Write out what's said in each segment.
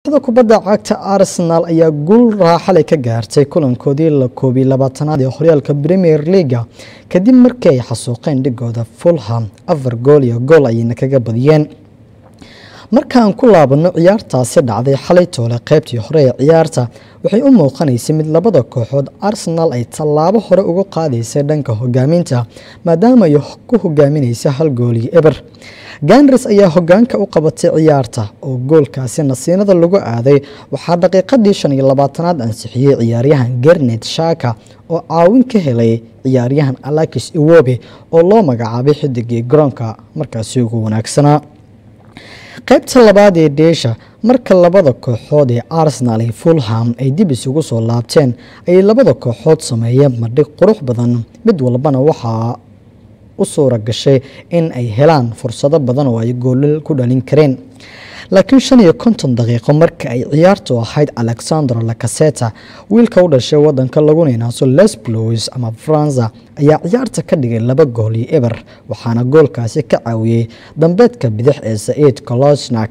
da kubadda cagta arsenal ayaa guul raaxalay ka gaartay kulankoodii la koobiy labaatanaad ee horyaalka premier leaga kadib markii ay xasuuqeen dhigooda fulham afar gool iyo gool ayayna kaga badiyeen markaan ku laabano ciyaartaasi dhacday xalay toole qaybtii hore ee ciyaarta waxay u muuqanaysay mid labada kooxood arsenal ay tallaabo hore uga qaadaysay dhanka hogaaminta maadaama ay ku hogaaminaysa hal goolii eber ganris ayaa hogaanka u qabatay ciyaarta oo goolkaasi nasiinada lagu aaday waxaa daqiiqadii shan iyo labaatanaad ansixiyey ciyaaryahan gernet shaka oo caawin ka helay ciyaaryahan alakis iwobe oo loo magacaabay xidigii garoonka markaasi ugu wanaagsanaa qaybta labaad ee dheesha marka labada kooxood ee arsenal iyo fulham ay dib isugu soo laabteen ayay labada kooxood sameeyeen madhig qurux badan mid walbana waxaa u suura gashay in ay helaan fursado badan oo ay goolal ku dhalin kareen laakiin shan iyo konton daqiiqo marka ay ciyaartu ahayd alexandro lacaseta wiilka u dhashay wadanka laguna inaaso lesblows ama faransa ayaa ciyaarta ka dhigay laba gool iyo eber waxaana goolkaasi ka caawiyey dambeedka bidix ee saciid kolosnak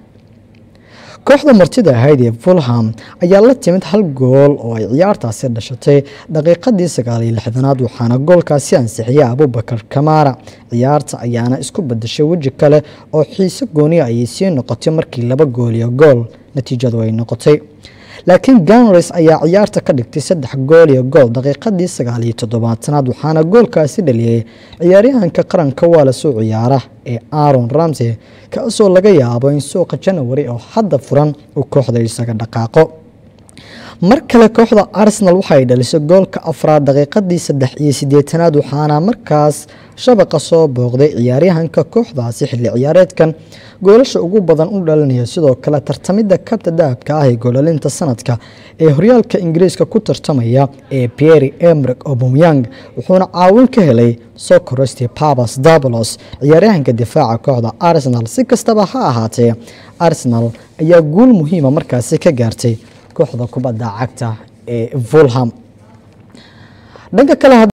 kooxda martida ahayd ee fulham ayaa la timid hal gool oo ay ciyaartaasi dhashatay daqiiqadii sagaaliyo lixdanaad waxaana goolkaasi ansixiyay abubakar kamara ciyaarta ayaana isku badashay weji kale oo xiise gooniya ayay sii noqotay markii laba gool iyo gool natiijadu ay noqotay laakiin ganris ayaa ciyaarta ka dhigtay saddex gool iyo gool daqiiqadii sagaaliyo toddobaatanaad waxaana goolkaasi dhaliyey ciyaaryahanka qaranka waa lasoo ciyaara ee aron ramsey kaasoo laga yaabo in suuqa janawari oo hadda furan uu kooxda isaga dhaqaaqo mar kale kooxda arsenal waxaay dhalisay goolka afraad daqiiqadii saddex iyo sideetanaad waxaana markaas shabaqa soo booqday ciyaaryahanka kooxdaasi xilli ciyaareedkan goolasha ugu badan u dhalinaya sidoo kale tartamidda kabta dahabka ah ee goolalinta sanadka ee horyaalka ingiriiska ku tartamaya ee pierre emrik obumyang wuxuuna caawin ka helay socoresti pabas dabolos ciyaaryahanka difaaca kooxda arsenal si kastaba ha ahaatee arsenal ayaa guul muhiima markaasi ka gaartay kooxda kubadda cagta ee fulham dhanka kale